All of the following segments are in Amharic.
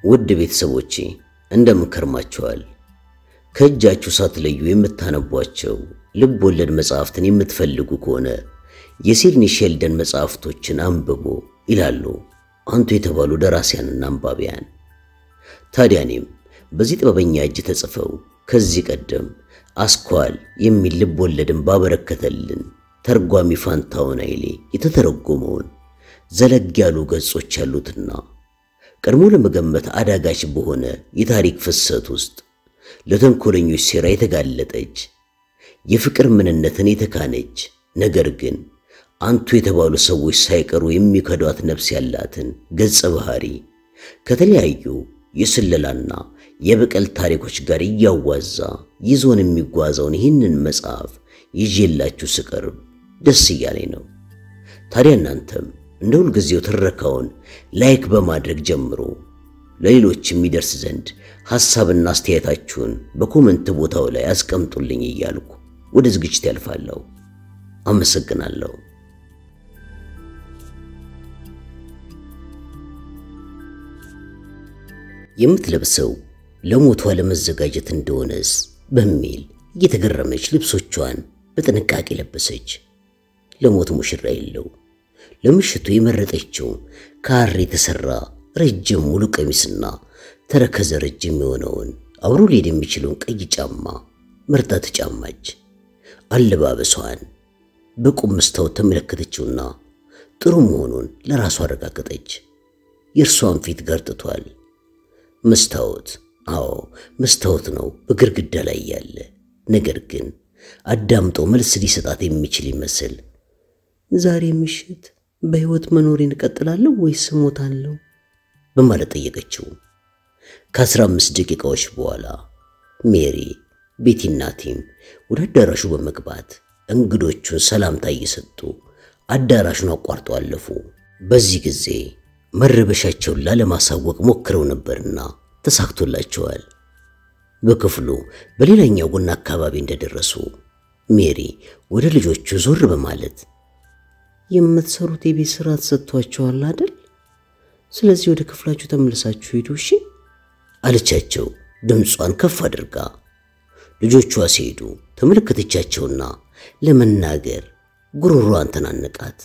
ውድ ቤተሰቦቼ እንደምን ከርማችኋል? ከእጃችሁ ሳትለዩ የምታነቧቸው ልብ ወለድ መጽሐፍትን የምትፈልጉ ከሆነ የሲድኒ ሼልደን መጽሐፍቶችን አንብቦ ይላሉ አንቱ የተባሉ ደራሲያንና አንባቢያን። ታዲያ እኔም በዚህ ጥበበኛ እጅ ተጽፈው ከዚህ ቀደም አስኳል የሚል ልብ ወለድን ባበረከተልን ተርጓሚ ፋንታውን ኃይሌ የተተረጎመውን ዘለግ ያሉ ገጾች ያሉትና ቀድሞ ለመገመት አዳጋች በሆነ የታሪክ ፍሰት ውስጥ ለተንኮለኞች ሴራ የተጋለጠች የፍቅር ምንነትን የተካነች ነገር ግን አንቱ የተባሉ ሰዎች ሳይቀሩ የሚከዷት ነፍስ ያላትን ገጸ ባህሪ ከተለያዩ የስለላና የበቀል ታሪኮች ጋር እያዋዛ ይዞን የሚጓዘውን ይህንን መጽሐፍ ይዤላችሁ ስቀርብ ደስ እያለኝ ነው። ታዲያ እናንተም እንደ ሁልጊዜው ትረካውን ላይክ በማድረግ ጀምሮ ለሌሎች የሚደርስ ዘንድ ሐሳብና አስተያየታችሁን በኮመንት ቦታው ላይ አስቀምጡልኝ እያልኩ ወደ ዝግጅት ያልፋለሁ። አመሰግናለሁ። የምትለብሰው ለሞቷ ለመዘጋጀት እንደሆነስ በሚል እየተገረመች ልብሶቿን በጥንቃቄ ለበሰች። ለሞት ሙሽራ የለው ለምሽቱ የመረጠችው ከሐር የተሰራ ረጅም ሙሉ ቀሚስና ተረከዘ ረጅም የሆነውን አብሮ ሊሄድ የሚችለውን ቀይ ጫማ መርጣ ተጫማች። አለባበሷን በቁም መስታወት ተመለከተችውና ጥሩ መሆኑን ለራሷ አረጋገጠች። የእርሷን ፊት ገርጥቷል። መስታወት፣ አዎ መስታወት ነው በግድግዳ ላይ ያለ። ነገር ግን አዳምጦ መልስ ሊሰጣት የሚችል ይመስል ዛሬ ምሽት በሕይወት መኖሬን እቀጥላለሁ ወይስ እሞታለሁ በማለት ጠየቀችው። ከአስራ አምስት ደቂቃዎች በኋላ ሜሪ ቤቲና ቲም ወደ አዳራሹ በመግባት እንግዶቹን ሰላምታ እየሰጡ አዳራሹን አቋርጠው አለፉ። በዚህ ጊዜ መረበሻቸውን ላለማሳወቅ ሞክረው ነበርና ተሳክቶላቸዋል። በክፍሉ በሌላኛው ጎን አካባቢ እንደደረሱ ሜሪ ወደ ልጆቹ ዞር በማለት የምትሰሩት የቤት ስራ ተሰጥቷችኋል አይደል? ስለዚህ ወደ ክፍላችሁ ተመልሳችሁ ሂዱ እሺ አለቻቸው፣ ድምጿን ከፍ አድርጋ። ልጆቿ ሲሄዱ ተመለከተቻቸውና ለመናገር ጉሮሯን ተናነቃት።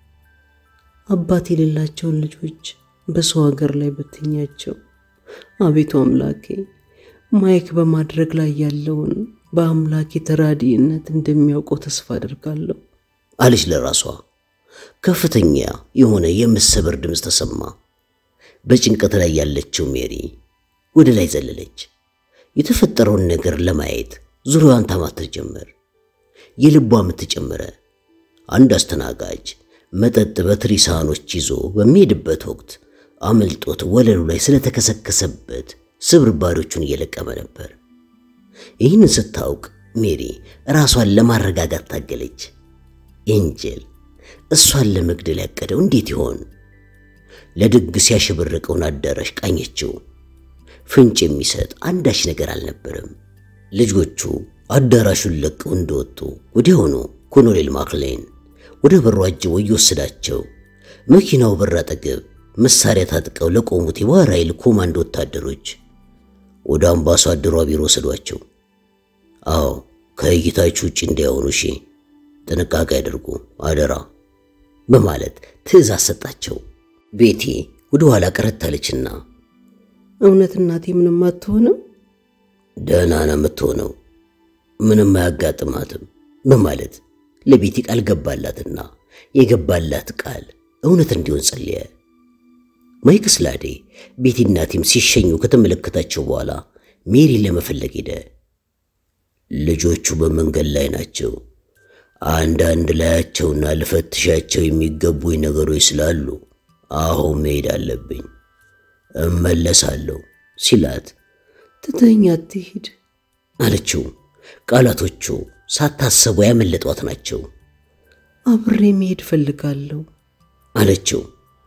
አባት የሌላቸውን ልጆች በሰው ሀገር ላይ በትኛቸው። አቤቱ አምላኬ ማይክ በማድረግ ላይ ያለውን በአምላኬ ተራዲነት እንደሚያውቀው ተስፋ አድርጋለሁ አለች ለራሷ። ከፍተኛ የሆነ የመሰበር ድምፅ ተሰማ። በጭንቀት ላይ ያለችው ሜሪ ወደ ላይ ዘለለች። የተፈጠረውን ነገር ለማየት ዙሪያዋን ታማትር ጀመር። የልቧ ምት ጨመረ። አንድ አስተናጋጅ መጠጥ በትሪ ሳህኖች ይዞ በሚሄድበት ወቅት አመልጦት ወለሉ ላይ ስለተከሰከሰበት ስብርባሪዎቹን እየለቀመ ነበር። ይህንን ስታውቅ ሜሪ ራሷን ለማረጋጋት ታገለች። ኤንጀል እሷን ለመግደል ያቀደው እንዴት ይሆን? ለድግስ ያሸበረቀውን አዳራሽ ቃኘችው። ፍንጭ የሚሰጥ አንዳች ነገር አልነበረም። ልጆቹ አዳራሹን ለቀው እንደወጡ ወዲያውኑ ኮሎኔል ማክሌን ወደ በሩ አጅቦ እየወሰዳቸው መኪናው በር አጠገብ መሳሪያ ታጥቀው ለቆሙት የባህር ኃይል ኮማንዶ ወታደሮች ወደ አምባሳደሯ ቢሮ ወሰዷቸው። አዎ ከእይታችሁ ውጭ እንዳይሆኑ እሺ፣ ጥንቃቄ ያደርጉ አደራ በማለት ትዕዛዝ ሰጣቸው። ቤቲ ወደ ኋላ ቀረት አለችና እውነት እናቴ ምንም አትሆንም? ደህና ነው የምትሆነው፣ ምንም አያጋጥማትም በማለት ለቤቲ ቃል ገባላትና የገባላት ቃል እውነት እንዲሆን ጸለየ። ማይክ ስላዴ ቤቲና ቲም ሲሸኙ ከተመለከታቸው በኋላ ሜሪን ለመፈለግ ሄደ። ልጆቹ በመንገድ ላይ ናቸው። አንዳንድ ላያቸውና ልፈትሻቸው የሚገቡኝ ነገሮች ስላሉ አሁን መሄድ አለብኝ፣ እመለሳለሁ ሲላት ትተኛ አትሂድ አለችው። ቃላቶቹ ሳታሰቡ ያመለጧት ናቸው። አብሬ መሄድ ፈልጋለሁ አለችው።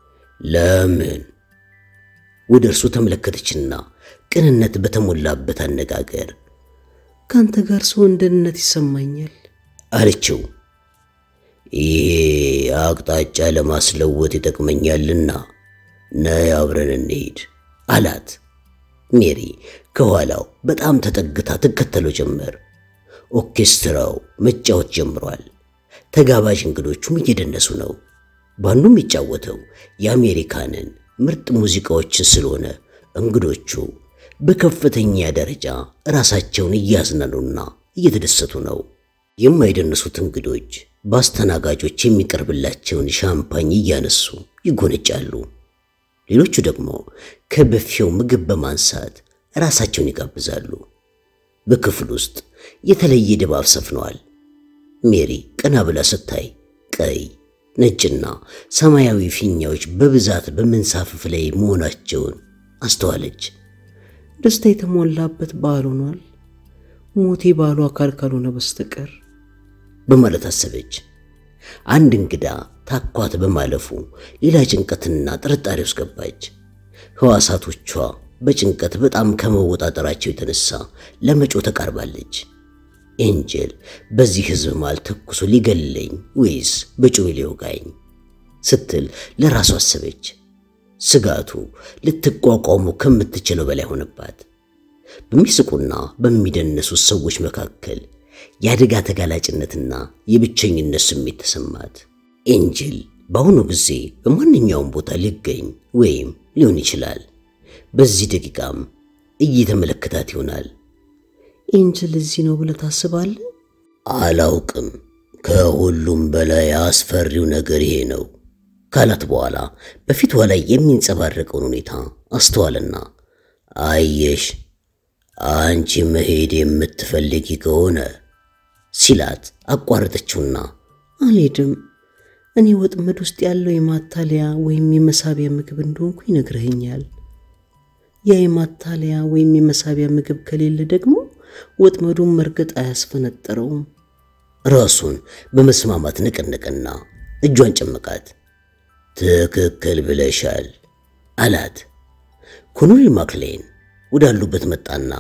ለምን? ወደ እርሱ ተመለከተችና ቅንነት በተሞላበት አነጋገር ከአንተ ጋር ስሆን ደህንነት ይሰማኛል አለችው። ይሄ አቅጣጫ ለማስለወጥ ይጠቅመኛልና ነይ አብረን እንሂድ አላት። ሜሪ ከኋላው በጣም ተጠግታ ትከተለው ጀመር። ኦርኬስትራው መጫወት ጀምሯል። ተጋባዥ እንግዶቹም እየደነሱ ነው። ባንዱ የሚጫወተው የአሜሪካንን ምርጥ ሙዚቃዎችን ስለሆነ እንግዶቹ በከፍተኛ ደረጃ ራሳቸውን እያዝናኑና እየተደሰቱ ነው። የማይደንሱት እንግዶች በአስተናጋጆች የሚቀርብላቸውን ሻምፓኝ እያነሱ ይጎነጫሉ። ሌሎቹ ደግሞ ከበፊው ምግብ በማንሳት ራሳቸውን ይጋብዛሉ። በክፍል ውስጥ የተለየ ድባብ ሰፍነዋል። ሜሪ ቀና ብላ ስታይ ቀይ፣ ነጭና ሰማያዊ ፊኛዎች በብዛት በመንሳፈፍ ላይ መሆናቸውን አስተዋለች። ደስታ የተሞላበት በዓል ሆኗል፣ ሞቴ ባሉ አካል ካልሆነ በስተቀር በማለት አሰበች። አንድ እንግዳ ታኳት በማለፉ ሌላ ጭንቀትና ጥርጣሬ ውስጥ ገባች። ሕዋሳቶቿ በጭንቀት በጣም ከመወጣጠራቸው የተነሳ ለመጮ ተቃርባለች። ኤንጀል በዚህ ሕዝብ መሃል ተኩሶ ሊገለኝ ወይስ በጩቤ ሊወጋኝ ስትል ለራሷ አሰበች። ስጋቱ ልትቋቋሙ ከምትችለው በላይ ሆነባት። በሚስቁና በሚደነሱት ሰዎች መካከል የአደጋ ተጋላጭነትና የብቸኝነት ስሜት ተሰማት። ኤንጅል በአሁኑ ጊዜ በማንኛውም ቦታ ሊገኝ ወይም ሊሆን ይችላል። በዚህ ደቂቃም እየተመለከታት ይሆናል። ኤንጅል እዚህ ነው ብለህ ታስባለህ? አላውቅም። ከሁሉም በላይ አስፈሪው ነገር ይሄ ነው ካላት በኋላ በፊቷ ላይ የሚንጸባረቀውን ሁኔታ አስተዋልና አየሽ፣ አንቺ መሄድ የምትፈልጊ ከሆነ ሲላት አቋረጠችውና አልሄድም። እኔ ወጥመድ ውስጥ ያለው የማታለያ ወይም የመሳቢያ ምግብ እንደሆንኩ ይነግረኸኛል። ያ የማታለያ ወይም የመሳቢያ ምግብ ከሌለ ደግሞ ወጥመዱን መርገጥ አያስፈነጠረውም። ራሱን በመስማማት ነቀነቀና እጇን ጨመቃት። ትክክል ብለሻል አላት። ኮሎኔል ማክሌን ወዳሉበት መጣና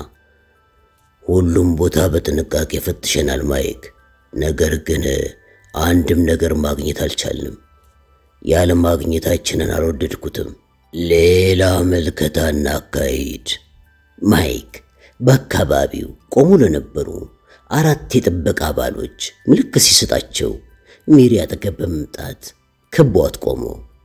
ሁሉም ቦታ በጥንቃቄ ፈትሸናል ማይክ፣ ነገር ግን አንድም ነገር ማግኘት አልቻልንም። ያለ ማግኘታችንን አልወደድኩትም። ሌላ ምልከታና አካሄድ። ማይክ በአካባቢው ቆሞ ለነበሩ አራት የጥበቃ አባሎች ምልክት ሲሰጣቸው ሜሪ አጠገብ በመምጣት ከቧት ቆሞ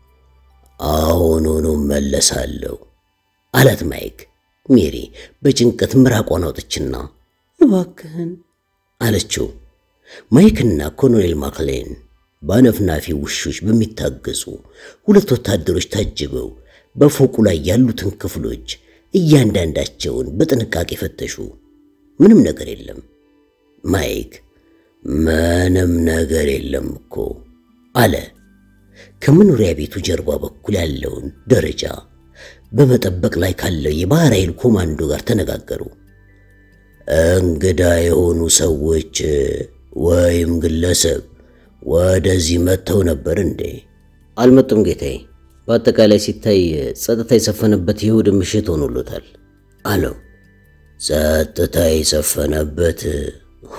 አሁኑኑ መለሳለሁ አላት ማይክ። ሜሪ በጭንቀት ምራቋን አውጥችና እባክህን አለችው። ማይክና ኮሎኔል ማክሌን በአነፍናፊ ውሾች በሚታገዙ ሁለት ወታደሮች ታጅበው በፎቁ ላይ ያሉትን ክፍሎች እያንዳንዳቸውን በጥንቃቄ ፈተሹ። ምንም ነገር የለም። ማይክ ምንም ነገር የለም እኮ አለ። ከመኖሪያ ቤቱ ጀርባ በኩል ያለውን ደረጃ በመጠበቅ ላይ ካለው የባህር ኃይል ኮማንዶ ጋር ተነጋገሩ። እንግዳ የሆኑ ሰዎች ወይም ግለሰብ ወደዚህ መጥተው ነበር እንዴ? አልመጡም ጌታዬ። በአጠቃላይ ሲታይ ጸጥታ የሰፈነበት የእሑድ ምሽት ሆኖሎታል አለው። ጸጥታ የሰፈነበት ሆ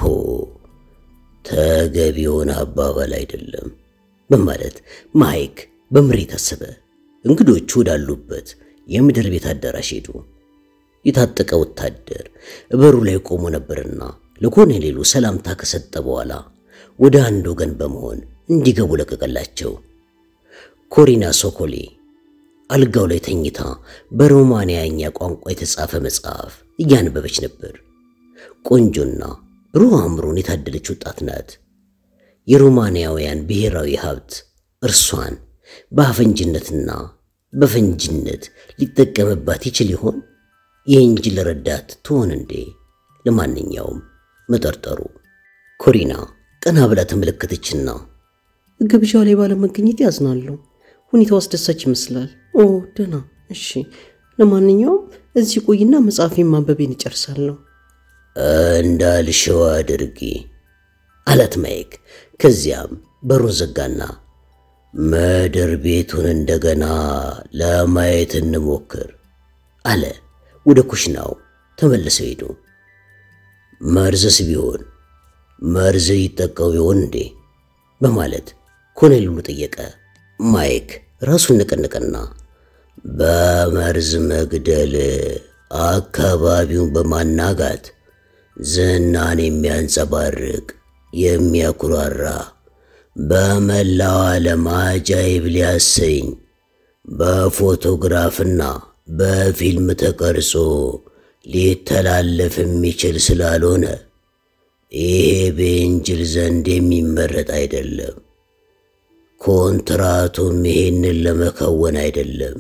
ተገቢ የሆነ አባባል አይደለም በማለት ማይክ በምሬት አሰበ። እንግዶቹ ወዳሉበት የምድር ቤት አዳራሽ ሄዱ። የታጠቀ ወታደር በሩ ላይ ቆሞ ነበርና ለኮሎኔሉ ሰላምታ ከሰጠ በኋላ ወደ አንድ ወገን በመሆን እንዲገቡ ለቀቀላቸው። ኮሪና ሶኮሌ አልጋው ላይ ተኝታ በሮማንያኛ ቋንቋ የተጻፈ መጽሐፍ እያነበበች ነበር። ቆንጆና ብሩህ አእምሮን የታደለች ወጣት ናት። የሮማንያውያን ብሔራዊ ሀብት እርሷን በአፈንጅነትና በፈንጅነት ሊጠቀምባት ይችል ይሆን? የእንጅል ረዳት ትሆን እንዴ? ለማንኛውም መጠርጠሩ። ኮሪና ቀና ብላ ተመለከተችና ግብዣው ላይ ባለመገኘት ያዝናለሁ። ሁኔታው አስደሳች ይመስላል። ኦ ደህና፣ እሺ። ለማንኛውም እዚህ ቆይና መጽሐፌን ማንበቤን እጨርሳለሁ። እንዳልሽው አድርጊ አላት ማይክ። ከዚያም በሩን ዘጋና ምድር ቤቱን እንደገና ለማየት እንሞክር አለ። ወደ ኩሽናው ተመልሰው ሄዱ። መርዝስ ቢሆን መርዝ ይጠቀው ይሆን እንዴ? በማለት ኮሎኔሉ ጠየቀ። ማይክ ራሱን ነቀነቀና በመርዝ መግደል አካባቢውን በማናጋት ዝናን የሚያንጸባርቅ የሚያኩራራ በመላው ዓለም አጃይብ ሊያሰኝ በፎቶግራፍና በፊልም ተቀርጾ ሊተላለፍ የሚችል ስላልሆነ ይሄ በእንጅል ዘንድ የሚመረጥ አይደለም። ኮንትራቱም ይሄንን ለመከወን አይደለም።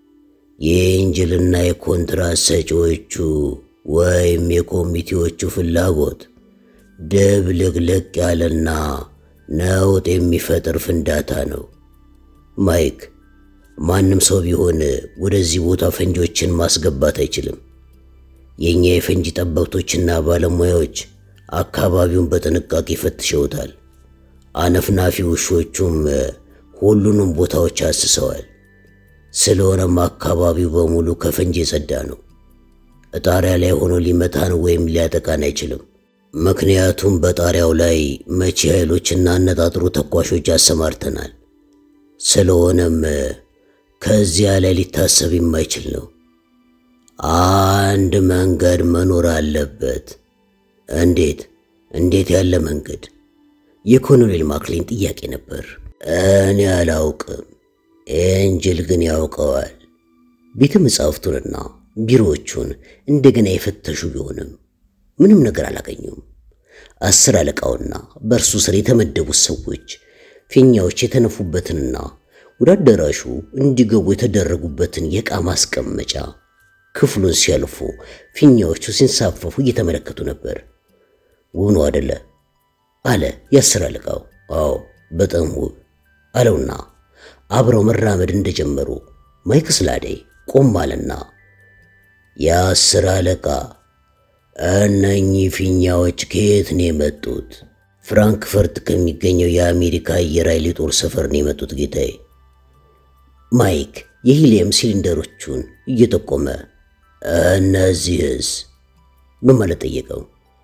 የእንጅልና የኮንትራት ሰጪዎቹ ወይም የኮሚቴዎቹ ፍላጎት ድብልቅልቅ ያለና ነውጥ የሚፈጥር ፍንዳታ ነው። ማይክ፣ ማንም ሰው ቢሆን ወደዚህ ቦታ ፈንጂዎችን ማስገባት አይችልም። የእኛ የፈንጂ ጠበብቶችና ባለሙያዎች አካባቢውን በጥንቃቄ ፈትሸውታል። አነፍናፊ ውሾቹም ሁሉንም ቦታዎች አስሰዋል። ስለሆነም አካባቢው በሙሉ ከፈንጂ የጸዳ ነው። ጣሪያ ላይ ሆኖ ሊመታን ወይም ሊያጠቃን አይችልም። ምክንያቱም በጣሪያው ላይ መቺ ኃይሎችና አነጣጥሮ ተኳሾች አሰማርተናል። ስለሆነም ከዚያ ላይ ሊታሰብ የማይችል ነው። አንድ መንገድ መኖር አለበት። እንዴት? እንዴት ያለ መንገድ? የኮሎኔል ማክሊን ጥያቄ ነበር። እኔ አላውቅም፣ ኤንጅል ግን ያውቀዋል። ቤተ መጻሕፍቱንና ቢሮዎቹን እንደገና የፈተሹ ቢሆንም ምንም ነገር አላገኙም። አስር አለቃውና በእርሱ ስር የተመደቡት ሰዎች ፊኛዎች የተነፉበትንና ወደ አዳራሹ እንዲገቡ የተደረጉበትን የዕቃ ማስቀመጫ ክፍሉን ሲያልፉ ፊኛዎቹ ሲንሳፈፉ እየተመለከቱ ነበር። ውብ ነው አደለ? አለ የአስር አለቃው። አዎ በጣም ውብ አለውና አብረው መራመድ እንደጀመሩ ማይክ ስላዴ ቆም አለና የአስር አለቃ እነኚህ ፊኛዎች ከየት ነው የመጡት? ፍራንክፈርት ከሚገኘው የአሜሪካ አየር ኃይል የጦር ሰፈር ነው የመጡት ጌታዬ። ማይክ የሂሊየም ሲሊንደሮቹን እየጠቆመ እነዚህስ በማለት ጠየቀው።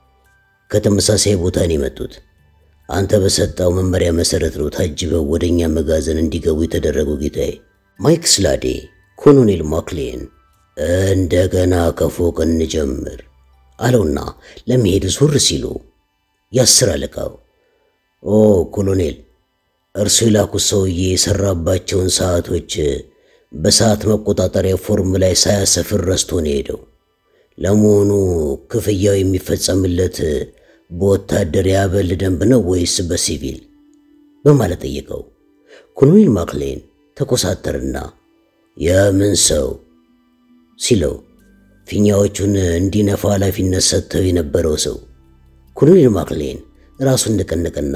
ከተመሳሳይ ቦታ ነው የመጡት። አንተ በሰጠው መመሪያ መሰረት ነው ታጅበው ወደኛ መጋዘን እንዲገቡ የተደረጉ ጌታዬ። ማይክ ስላዴ ኮሎኔል ማክሌን እንደገና ከፎቅ እንጀምር አለውና ለመሄድ ዞር ሲሉ የአስር አለቃው ኦ ኮሎኔል፣ እርሱ የላኩት ሰውዬ የሰራባቸውን ሰዓቶች በሰዓት መቆጣጠሪያ ፎርም ላይ ሳያሰፍር ረስቶ ነው የሄደው። ለመሆኑ ክፍያው የሚፈጸምለት በወታደር የአበል ደንብ ነው ወይስ በሲቪል? በማለት ጠየቀው። ኮሎኔል ማክሌን ተኮሳተርና የምን ሰው ሲለው ፊኛዎቹን እንዲነፋ ኃላፊነት ሰጥተው የነበረው ሰው። ኮሎኔል ማክሌን ራሱን እንደቀነቀና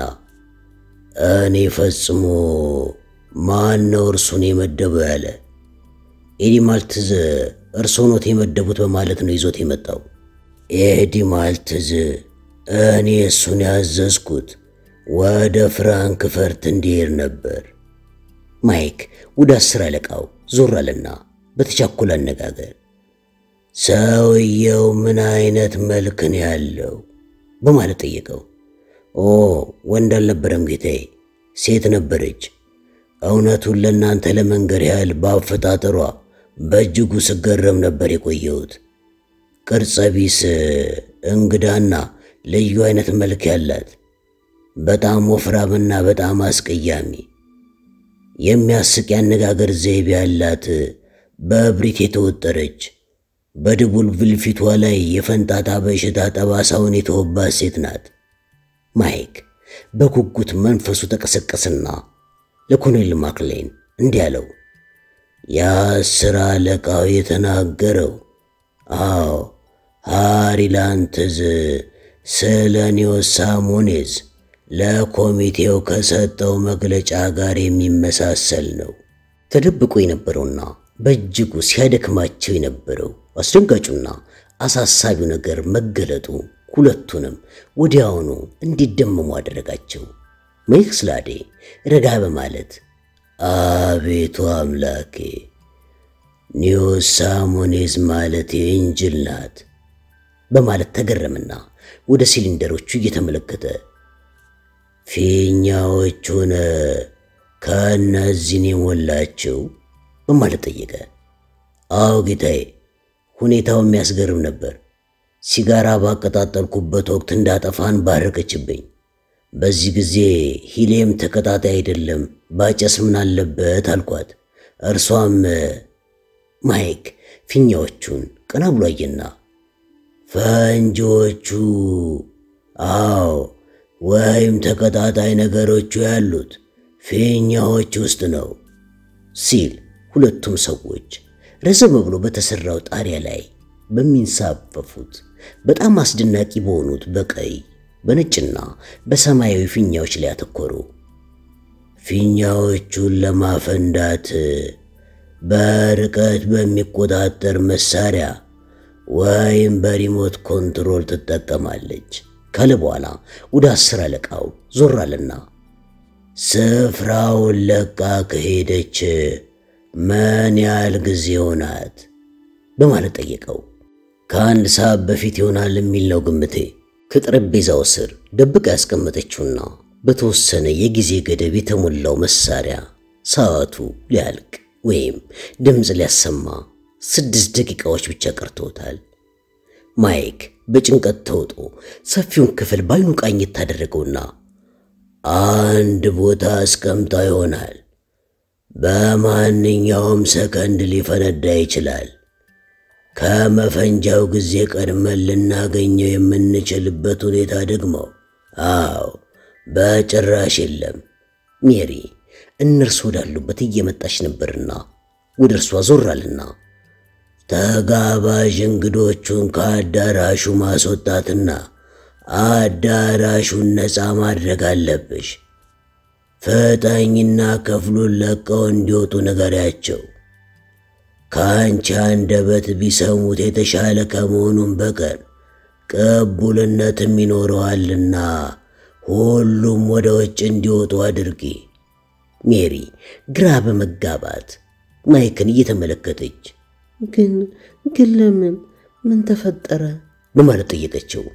እኔ ፈጽሞ ማን ነው እርሱን የመደበው ያለ ኤዲ ማልትዝ እርስዎ ኖት የመደቡት በማለት ነው ይዞት የመጣው። ኤዲ ማልትዝ እኔ እሱን ያዘዝኩት ወደ ፍራንክፈርት እንዲሄድ ነበር። ማይክ ወደ አስር አለቃው ዞር አለና በተቻኮለ አነጋገር ሰውየው ምን አይነት መልክ ነው ያለው በማለት ጠየቀው። ኦ ወንድ አልነበረም ጌታዬ፣ ሴት ነበረች። እውነቱን ለእናንተ ለመንገር ያህል በአፈጣጠሯ በእጅጉ ስገረም ነበር የቆየሁት። ቅርጸ ቢስ እንግዳና ልዩ አይነት መልክ ያላት በጣም ወፍራምና በጣም አስቀያሚ የሚያስቅ ያነጋገር ዘይቤ ያላት በእብሪት የተወጠረች በድቡልቡል ፊቷ ላይ የፈንጣጣ በሽታ ጠባሳውን የተወባት ሴት ናት። ማይክ በጉጉት መንፈሱ ተቀሰቀሰና ለኮሎኔል ማክሌን እንዲህ አለው። የአስር አለቃው የተናገረው አዎ ሃሪላንትዝ ስለ ኒዮስ ሳሞኔዝ ለኮሚቴው ከሰጠው መግለጫ ጋር የሚመሳሰል ነው። ተደብቆ የነበረውና በእጅጉ ሲያደክማቸው የነበረው አስደንጋጩና አሳሳቢው ነገር መገለጡ ሁለቱንም ወዲያውኑ እንዲደመሙ አደረጋቸው። ማይክ ስላዴ ረጋ በማለት አቤቱ አምላኬ ኒዮስ ሳሞኔዝ ማለት የእንጅል ናት በማለት ተገረምና ወደ ሲሊንደሮቹ እየተመለከተ ፊኛዎቹን ከእነዚህን የሞላችው በማለት ጠየቀ። አዎ ጌታዬ፣ ሁኔታው የሚያስገርም ነበር። ሲጋራ ባቀጣጠልኩበት ወቅት እንዳጠፋን ባረቀችብኝ። በዚህ ጊዜ ሂሌም ተቀጣጣይ አይደለም ባጨስ ምን አለበት አልኳት። እርሷም ማይክ ፊኛዎቹን ቀና ብሎ አየና ፈንጂዎቹ አዎ ወይም ተቀጣጣይ ነገሮቹ ያሉት ፊኛዎች ውስጥ ነው ሲል ሁለቱም ሰዎች ረዘም ብሎ በተሰራው ጣሪያ ላይ በሚንሳፈፉት በጣም አስደናቂ በሆኑት በቀይ በነጭና በሰማያዊ ፊኛዎች ላይ አተኮሩ። ፊኛዎቹን ለማፈንዳት በርቀት በሚቆጣጠር መሳሪያ ወይም በሪሞት ኮንትሮል ትጠቀማለች ካለ በኋላ ወደ አስር አለቃው ዞር አለና ስፍራውን ለቃ ከሄደች ምን ያህል ጊዜ ሆናት በማለት ጠየቀው። ከአንድ ሰዓት በፊት ይሆናል የሚል ነው ግምቴ። ከጠረጴዛው ስር ደብቃ ያስቀመጠችውና በተወሰነ የጊዜ ገደብ የተሞላው መሳሪያ ሰዓቱ ሊያልቅ ወይም ድምፅ ሊያሰማ ስድስት ደቂቃዎች ብቻ ቀርቶታል። ማይክ በጭንቀት ተውጦ ሰፊውን ክፍል ባይኑ ቃኘት ታደረገውና አንድ ቦታ አስቀምጣ ይሆናል። በማንኛውም ሰከንድ ሊፈነዳ ይችላል። ከመፈንጃው ጊዜ ቀድመን ልናገኘው የምንችልበት ሁኔታ ደግሞ አዎ፣ በጭራሽ የለም። ሜሪ እነርሱ ወዳሉበት እየመጣች ነበርና ወደ እርሷ ዞራልና ተጋባዥ እንግዶቹን ከአዳራሹ ማስወጣትና አዳራሹን ነፃ ማድረግ አለብሽ። ፍጠኝና ክፍሉን ለቀው እንዲወጡ ንገሪያቸው። ከአንቺ አንደበት ቢሰሙት የተሻለ ከመሆኑም በቀር ቅቡልነትም ይኖረዋልና ሁሉም ወደ ውጭ እንዲወጡ አድርጊ። ሜሪ ግራ በመጋባት ማይክን እየተመለከተች ግን ግን ለምን ምን ተፈጠረ በማለት ጠየቀችው።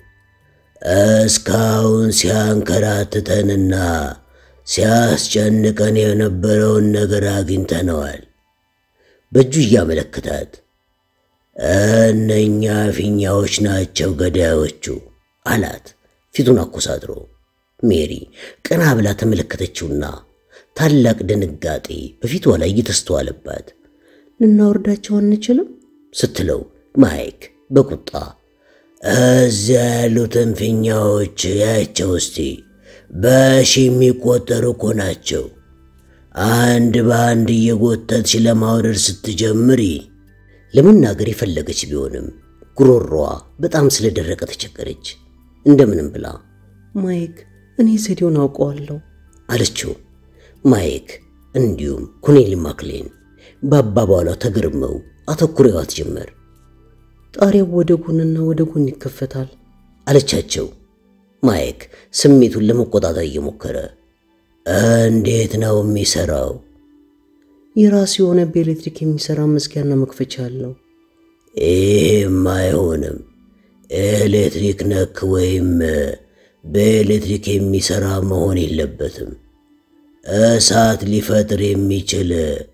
እስካሁን ሲያንከራትተንና ሲያስጨንቀን የነበረውን ነገር አግኝተነዋል። በእጁ እያመለከታት እነኛ ፊኛዎች ናቸው ገዳዮቹ አላት፣ ፊቱን አኮሳድሮ። ሜሪ ቀና ብላ ተመለከተችውና ታላቅ ድንጋጤ በፊቷ ላይ እየተስተዋለባት ልናወርዳቸው አንችልም ስትለው ማይክ በቁጣ እዚያ ያሉትን ፊኛዎች ያቸው እስቲ በሺ የሚቆጠሩ እኮ ናቸው። አንድ በአንድ እየጎተትሽ ለማውረድ ስትጀምሪ ለመናገር የፈለገች ቢሆንም ጉሮሮዋ በጣም ስለደረቀ ተቸገረች። እንደምንም ብላ ማይክ እኔ ዘዴውን አውቀዋለሁ አለችው። ማይክ እንዲሁም ኮኔሊ ማክሌን በአባባሏ ተገርመው አተኩረዋት ጀመር። ጣሪያው ወደ ጎንና ወደ ጎን ይከፈታል አለቻቸው። ማይክ ስሜቱን ለመቆጣጠር እየሞከረ እንዴት ነው የሚሰራው? የራሱ የሆነ በኤሌክትሪክ የሚሰራ መዝጊያና መክፈቻ አለው። ይህም አይሆንም። ኤሌክትሪክ ነክ ወይም በኤሌክትሪክ የሚሰራ መሆን የለበትም። እሳት ሊፈጥር የሚችል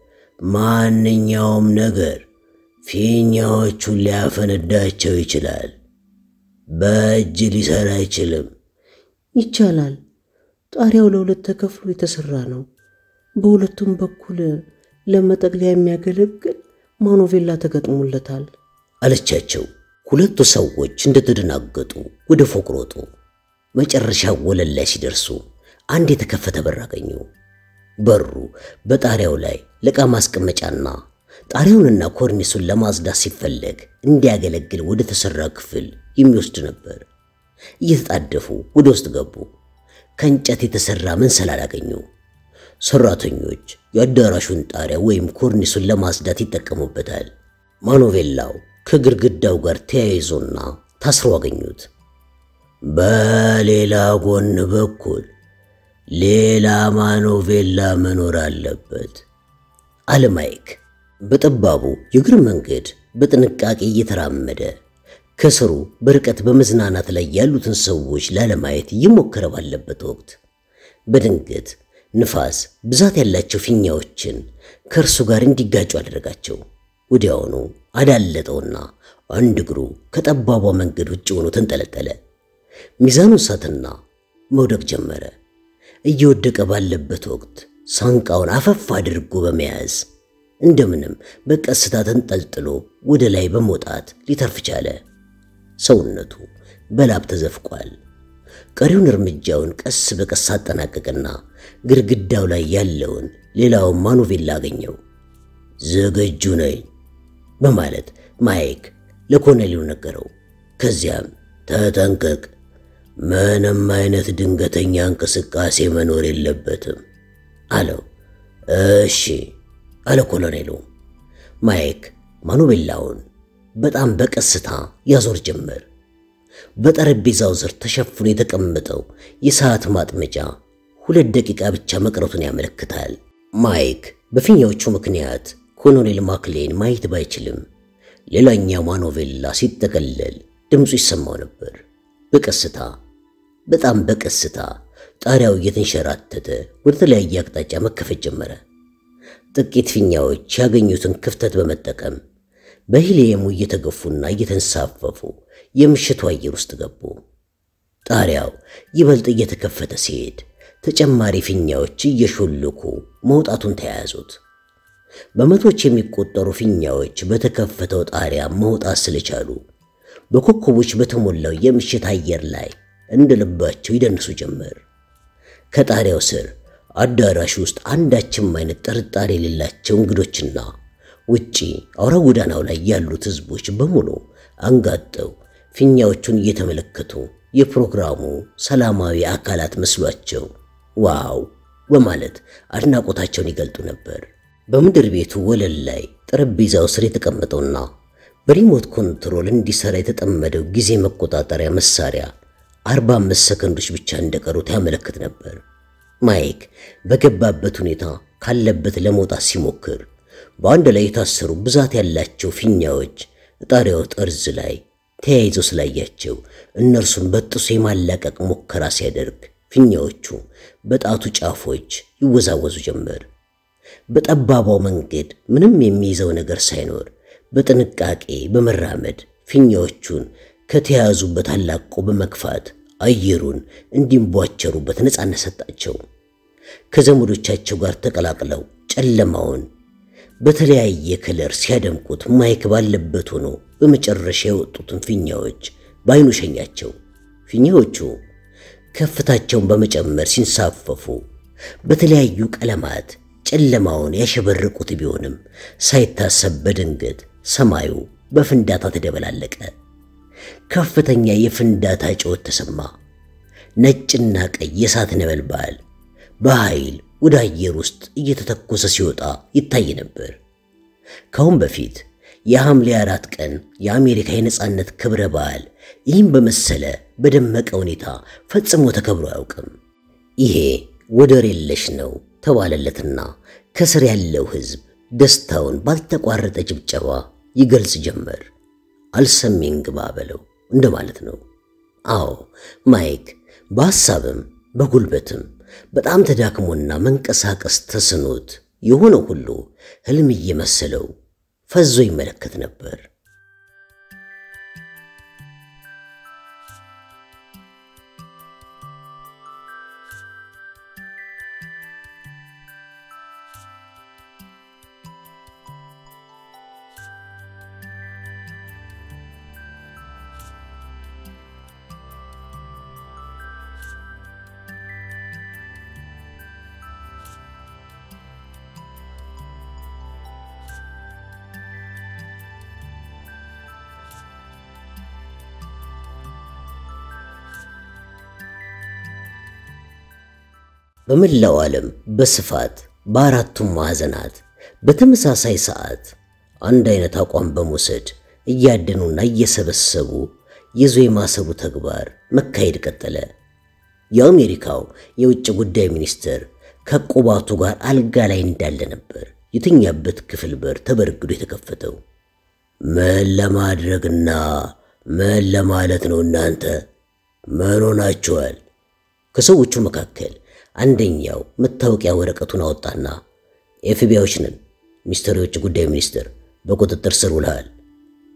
ማንኛውም ነገር ፊኛዎቹን ሊያፈነዳቸው ይችላል። በእጅ ሊሰራ አይችልም። ይቻላል። ጣሪያው ለሁለት ተከፍሎ የተሰራ ነው። በሁለቱም በኩል ለመጠቅለያ የሚያገለግል ማኖቬላ ተገጥሞለታል አለቻቸው። ሁለቱ ሰዎች እንደተደናገጡ ወደ ፎቅ ሮጡ። መጨረሻ ወለል ላይ ሲደርሱ አንድ የተከፈተ በር አገኙ። በሩ በጣሪያው ላይ ለዕቃ ማስቀመጫና ጣሪያውንና ኮርኒሱን ለማጽዳት ሲፈለግ እንዲያገለግል ወደ ተሰራ ክፍል የሚወስድ ነበር። እየተጣደፉ ወደ ውስጥ ገቡ። ከእንጨት የተሰራ መንሰላል አገኙ። ሰራተኞች የአዳራሹን ጣሪያ ወይም ኮርኒሱን ለማጽዳት ይጠቀሙበታል። ማኖቬላው ከግድግዳው ጋር ተያይዞና ታስሮ አገኙት። በሌላ ጎን በኩል ሌላ ማኖቬላ መኖር አለበት አለ ማይክ በጠባቡ የእግር መንገድ በጥንቃቄ እየተራመደ ከስሩ በርቀት በመዝናናት ላይ ያሉትን ሰዎች ላለማየት እየሞከረ ባለበት ወቅት በድንገት ንፋስ ብዛት ያላቸው ፊኛዎችን ከእርሱ ጋር እንዲጋጩ አደረጋቸው። ወዲያውኑ አዳለጠውና አንድ እግሩ ከጠባቧ መንገድ ውጭ ሆኖ ተንጠለጠለ። ሚዛኑን ሳትና መውደቅ ጀመረ። እየወደቀ ባለበት ወቅት ሳንቃውን አፈፍ አድርጎ በመያዝ እንደምንም በቀስታ ተንጠልጥሎ ወደ ላይ በመውጣት ሊተርፍ ቻለ። ሰውነቱ በላብ ተዘፍቋል። ቀሪውን እርምጃውን ቀስ በቀስ አጠናቀቅና ግድግዳው ላይ ያለውን ሌላውን ማኖቬላ አገኘው። ዝግጁ ነኝ በማለት ማይክ ለኮሎኔሉ ነገረው። ከዚያም ተጠንቀቅ፣ ምንም አይነት ድንገተኛ እንቅስቃሴ መኖር የለበትም አለው። እሺ አለ ኮሎኔሉ። ማይክ ማኑቤላውን በጣም በቀስታ ያዞር ጀመር። በጠረጴዛው ስር ተሸፍኖ የተቀመጠው የሰዓት ማጥመጃ ሁለት ደቂቃ ብቻ መቅረቱን ያመለክታል። ማይክ በፊኛዎቹ ምክንያት ኮሎኔል ማክሌን ማየት ባይችልም ሌላኛው ማኖቬላ ሲጠቀለል ድምፁ ይሰማው ነበር። በቀስታ በጣም በቀስታ ጣሪያው እየተንሸራተተ ወደ ተለያየ አቅጣጫ መከፈት ጀመረ። ጥቂት ፊኛዎች ያገኙትን ክፍተት በመጠቀም በሂሊየሙ እየተገፉና እየተንሳፈፉ የምሽቱ አየር ውስጥ ገቡ። ጣሪያው ይበልጥ እየተከፈተ ሲሄድ ተጨማሪ ፊኛዎች እየሾለኩ መውጣቱን ተያያዙት። በመቶች የሚቆጠሩ ፊኛዎች በተከፈተው ጣሪያ መውጣት ስለቻሉ በኮከቦች በተሞላው የምሽት አየር ላይ እንደ ልባቸው ይደንሱ ጀመር። ከጣሪያው ስር አዳራሽ ውስጥ አንዳችም አይነት ጥርጣሬ የሌላቸው እንግዶችና ውጪ አውራ ጎዳናው ላይ ያሉት ሕዝቦች በሙሉ አንጋጠው ፊኛዎቹን እየተመለከቱ የፕሮግራሙ ሰላማዊ አካላት መስሏቸው ዋው በማለት አድናቆታቸውን ይገልጡ ነበር። በምድር ቤቱ ወለል ላይ ጠረጴዛው ስር የተቀመጠውና በሪሞት ኮንትሮል እንዲሰራ የተጠመደው ጊዜ መቆጣጠሪያ መሳሪያ 45 ሰከንዶች ብቻ እንደቀሩት ያመለክት ነበር። ማይክ በገባበት ሁኔታ ካለበት ለመውጣት ሲሞክር በአንድ ላይ የታሰሩ ብዛት ያላቸው ፊኛዎች ጣሪያው ጠርዝ ላይ ተያይዘው ስላያቸው እነርሱን በጥሶ የማላቀቅ ሙከራ ሲያደርግ ፊኛዎቹ በጣቱ ጫፎች ይወዛወዙ ጀመር። በጠባባው መንገድ ምንም የሚይዘው ነገር ሳይኖር በጥንቃቄ በመራመድ ፊኛዎቹን ከተያዙበት አላቆ በመግፋት አየሩን እንዲንቧቸሩበት ነፃነት ሰጣቸው። ከዘመዶቻቸው ጋር ተቀላቅለው ጨለማውን በተለያየ ከለር ሲያደምቁት ማይክ ባለበት ሆኖ በመጨረሻ የወጡትን ፊኛዎች በአይኑ ሸኛቸው። ፊኛዎቹ ከፍታቸውን በመጨመር ሲንሳፈፉ በተለያዩ ቀለማት ጨለማውን ያሸበረቁት ቢሆንም ሳይታሰብ በድንገት ሰማዩ በፍንዳታ ተደበላለቀ። ከፍተኛ የፍንዳታ ጩኸት ተሰማ። ነጭና ቀይ የእሳት ነበልባል በኃይል ወደ አየር ውስጥ እየተተኮሰ ሲወጣ ይታይ ነበር። ካሁን በፊት የሐምሌ አራት ቀን የአሜሪካ የነጻነት ክብረ በዓል ይህም በመሰለ በደመቀ ሁኔታ ፈጽሞ ተከብሮ አያውቅም። ይሄ ወደር የለሽ ነው ተባለለትና ከስር ያለው ሕዝብ ደስታውን ባልተቋረጠ ጭብጨባ ይገልጽ ጀመር። አልሰሜን ግባ በለው እንደማለት ነው። አዎ ማይክ በሐሳብም በጉልበትም በጣም ተዳክሞና መንቀሳቀስ ተስኖት የሆነ ሁሉ ሕልም እየመሰለው ፈዞ ይመለከት ነበር። በመላው ዓለም በስፋት በአራቱም ማዕዘናት በተመሳሳይ ሰዓት አንድ አይነት አቋም በመውሰድ እያደኑና እየሰበሰቡ ይዞ የማሰቡ ተግባር መካሄድ ቀጠለ። የአሜሪካው የውጭ ጉዳይ ሚኒስትር ከቁባቱ ጋር አልጋ ላይ እንዳለ ነበር የተኛበት ክፍል በር ተበርግዶ የተከፈተው። ምን ለማድረግና ምን ለማለት ነው እናንተ? ምን ሆናችኋል? ከሰዎቹ መካከል አንደኛው መታወቂያ ወረቀቱን አወጣና ኤፍቢአዮች ነን፣ ሚስተር የውጭ ጉዳይ ሚኒስትር በቁጥጥር ስር ውልሃል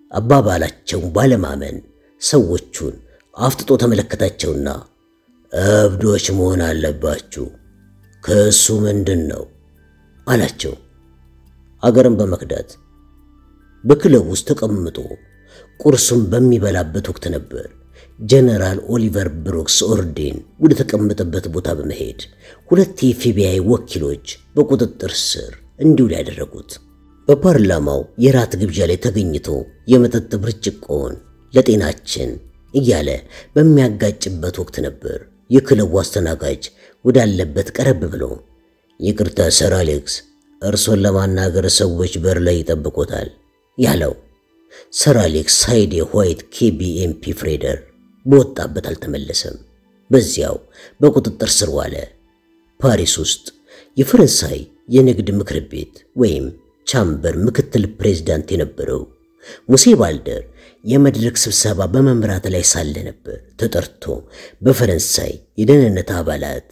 አባባላቸውን ባለማመን ሰዎቹን አፍጥጦ ተመለከታቸውና እብዶች መሆን አለባችሁ፣ ክሱ ምንድን ነው አላቸው። አገርን በመክዳት በክለብ ውስጥ ተቀምጦ ቁርሱን በሚበላበት ወቅት ነበር ጀነራል ኦሊቨር ብሩክስ ኦርዴን ወደ ተቀመጠበት ቦታ በመሄድ ሁለት የኤፍቢአይ ወኪሎች በቁጥጥር ስር እንዲውል ያደረጉት። በፓርላማው የራት ግብዣ ላይ ተገኝቶ የመጠጥ ብርጭቆውን ለጤናችን እያለ በሚያጋጭበት ወቅት ነበር የክለቡ አስተናጋጅ ወዳለበት ቀረብ ብሎ ይቅርታ ሰር አሌክስ፣ እርሶን ለማናገር ሰዎች በር ላይ ይጠብቆታል ያለው። ሰር አሌክስ ሳይድ የዋይት ኬቢኤምፒ ፍሬደር በወጣበት አልተመለሰም። በዚያው በቁጥጥር ስር ዋለ። ፓሪስ ውስጥ የፈረንሳይ የንግድ ምክር ቤት ወይም ቻምበር ምክትል ፕሬዝዳንት የነበረው ሙሴ ባልደር የመድረክ ስብሰባ በመምራት ላይ ሳለ ነበር ተጠርቶ በፈረንሳይ የደህንነት አባላት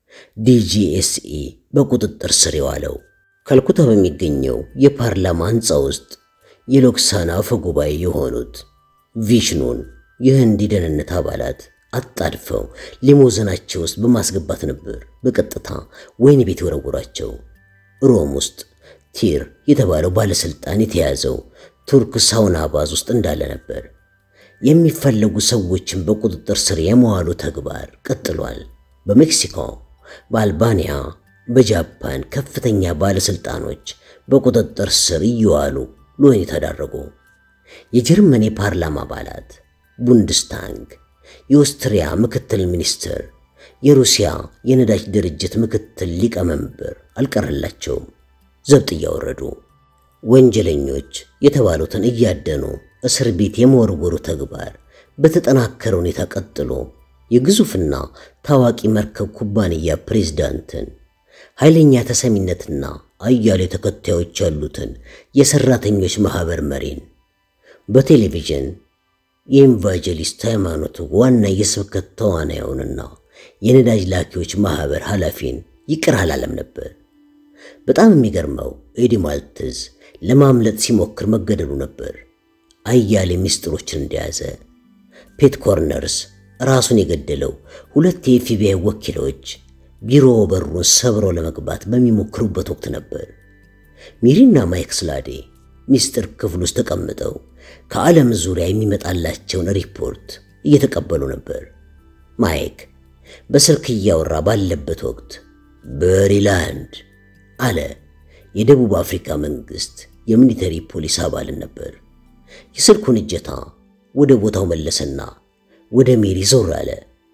ዲጂኤስኢ በቁጥጥር ስር የዋለው። ካልኩታ በሚገኘው የፓርላማ ሕንፃ ውስጥ የሎክሳና አፈ ጉባኤ የሆኑት ቪሽኑን የህንድ የደህንነት አባላት አጣድፈው ሊሞዘናቸው ውስጥ በማስገባት ነበር በቀጥታ ወህኒ ቤት የወረወሯቸው። ሮም ውስጥ ቲር የተባለው ባለስልጣን የተያዘው ቱርክ ሳውና ባዝ ውስጥ እንዳለ ነበር። የሚፈለጉ ሰዎችን በቁጥጥር ስር የመዋሉ ተግባር ቀጥሏል። በሜክሲኮ፣ በአልባንያ፣ በጃፓን ከፍተኛ ባለስልጣኖች በቁጥጥር ስር እየዋሉ ለወህኒ ተዳረጉ። የጀርመን የፓርላማ አባላት፣ ቡንድስታንግ፣ የኦስትሪያ ምክትል ሚኒስትር፣ የሩሲያ የነዳጅ ድርጅት ምክትል ሊቀመንበር አልቀረላቸውም። ዘብጥ እያወረዱ ወንጀለኞች የተባሉትን እያደኑ እስር ቤት የመወርወሩ ተግባር በተጠናከረ ሁኔታ ቀጥሎ የግዙፍና ታዋቂ መርከብ ኩባንያ ፕሬዝዳንትን ኃይለኛ ተሰሚነትና አያሌ ተከታዮች ያሉትን የሰራተኞች ማህበር መሪን በቴሌቪዥን የኢንቫጀሊስት ሃይማኖት ዋና የስብከት ተዋናዩንና የነዳጅ ላኪዎች ማህበር ኃላፊን ይቅር አላለም ነበር። በጣም የሚገርመው ኤዲ ማልትዝ ለማምለጥ ሲሞክር መገደሉ ነበር። አያሌ ምስጢሮችን እንደያዘ ፔት ኮርነርስ ራሱን የገደለው ሁለት የኤፍቢአይ ወኪሎች ቢሮ በሩን ሰብረው ለመግባት በሚሞክሩበት ወቅት ነበር። ሚሪና ማይክ ስላዴ ሚስጥር ክፍል ውስጥ ተቀምጠው ከዓለም ዙሪያ የሚመጣላቸውን ሪፖርት እየተቀበሉ ነበር። ማይክ በስልክ እያወራ ባለበት ወቅት በሪላንድ አለ የደቡብ አፍሪካ መንግስት የሚሊተሪ ፖሊስ አባልን ነበር። የስልኩን እጀታ ወደ ቦታው መለሰና ወደ ሜሪ ዞር አለ።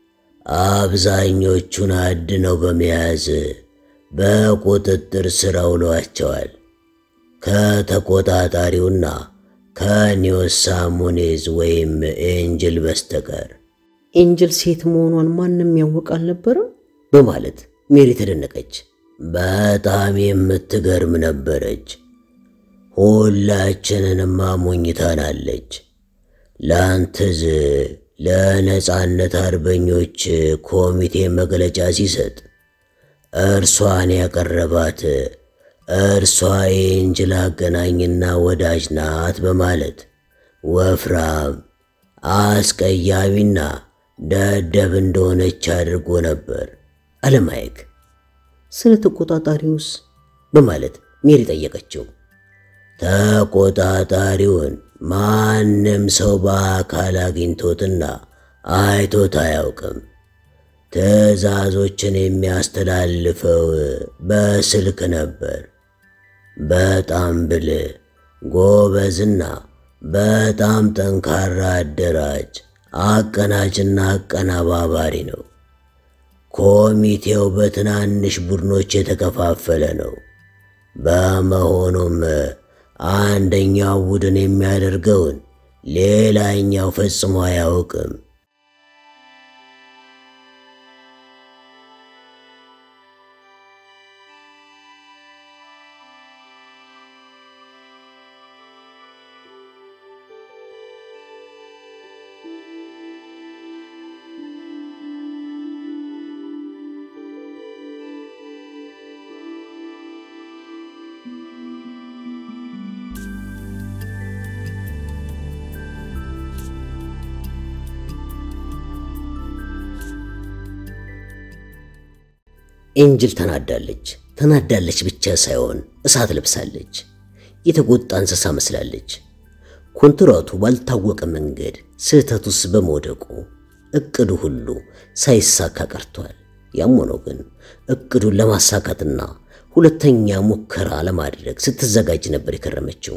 አብዛኞቹን አድነው በመያዝ በቁጥጥር ስር አውለዋቸዋል። ከተቆጣጣሪውና ከኒዮሳ ሙኔዝ ወይም ኤንጅል በስተቀር ኤንጅል ሴት መሆኗን ማንም ያወቅ አልነበረም በማለት ሜሪ ተደነቀች። በጣም የምትገርም ነበረች። ሁላችንንም አሞኝታናለች። ላንትዝ ለነጻነት አርበኞች ኮሚቴ መግለጫ ሲሰጥ እርሷን ያቀረባት እርሷ የኤንጅል አገናኝና ወዳጅ ናት በማለት ወፍራም፣ አስቀያሚና ደደብ እንደሆነች አድርጎ ነበር አለ ማይክ። ስለ ተቆጣጣሪውስ በማለት ሜሪ ጠየቀችው። ተቆጣጣሪውን ማንም ሰው በአካል አግኝቶትና አይቶት አያውቅም። ትዕዛዞችን የሚያስተላልፈው በስልክ ነበር። በጣም ብልህ ጎበዝና በጣም ጠንካራ አደራጅ፣ አቀናጅና አቀነባባሪ ነው። ኮሚቴው በትናንሽ ቡድኖች የተከፋፈለ ነው። በመሆኑም አንደኛው ቡድን የሚያደርገውን ሌላኛው ፈጽሞ አያውቅም። ኤንጅል ተናዳለች። ተናዳለች ብቻ ሳይሆን እሳት ለብሳለች። የተጎጣ እንስሳ መስላለች። ኮንትራቱ ባልታወቀ መንገድ ስህተት ውስጥ በመውደቁ እቅዱ ሁሉ ሳይሳካ ቀርቷል። ያም ሆኖ ግን እቅዱን ለማሳካትና ሁለተኛ ሙከራ ለማድረግ ስትዘጋጅ ነበር የከረመችው።